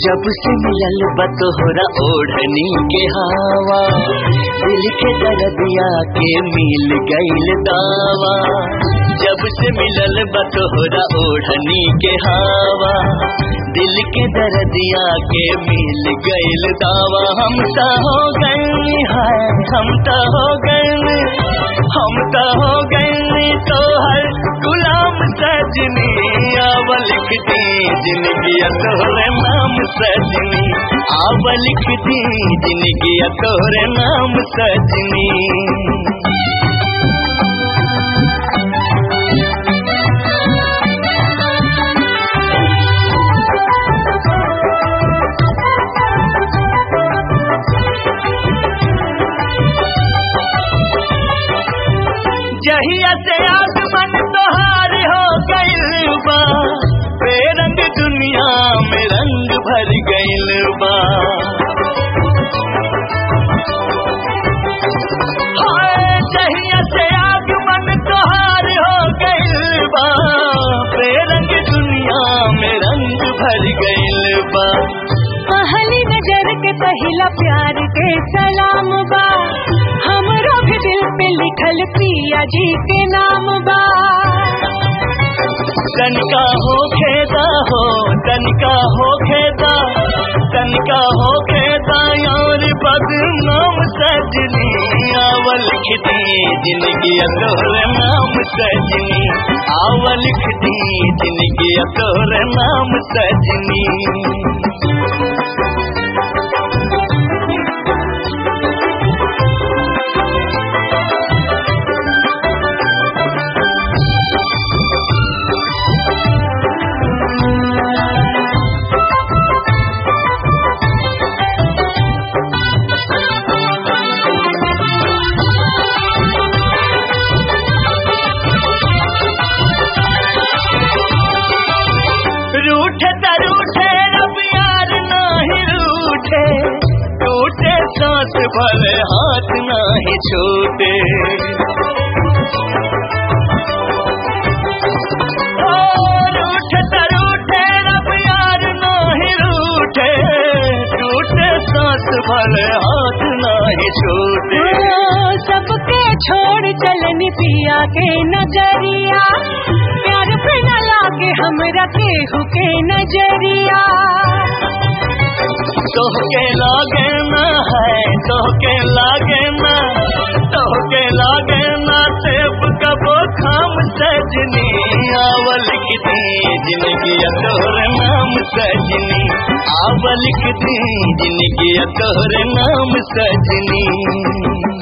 जब से मिलल बतोहरा ओढ़नी के हवा दिल के दर्दिया के मिल गईल दावा जब से मिलल बतोहरा ओढ़नी के हवा दिल के दर्दिया के मिल गईल दावा हम तो हो गए हैं हम तो हो गए हम तो हो गए तो हर गुलाम सजनी आव लिख दी जिंदगी तोहरे नाम सजनी आव लिख दी जिंदगी तोहरे नाम सजनी जहिया से आसमान तोहार हो गइल बा बेरंग दुनिया में रंग भर गइल बा हाय, जहिया से आगमन तोहार हो गइल बा बेरंग दुनिया में रंग भर गइल बा पहली नजर के पहला प्यार के सलाम बा हमरो भी दिल पे लिखल पिया जी के नाम बा तनिका हो खेदा हो तनिका हो खेदा तनिका हो खेदा यार बदनाम सजनी आवल खिदी जिंदगी तोहरे नाम सजनी आवल खिदी जिंदगी तोहरे नाम सजनी रूठे त रूठे रब यार नाही रूठे टूटे सांस भले हाथ नाही छूटे ओ, रूठे त रूठे रब यार नाही रूठे टूटे सांस भले हाथ नाही छूटे ओ, सबके छोड़ चलन पिया के नजरिया प्यार पे न लागे हमरा केहू के नजरिया तोहके लागे ना है तोहके लागे ना तोहके लागे ना सेब कबो खाम सजनी आवल दी जिंदगी तोहरे नाम सजनी आवल दी जिंदगी तोहरे नाम सजनी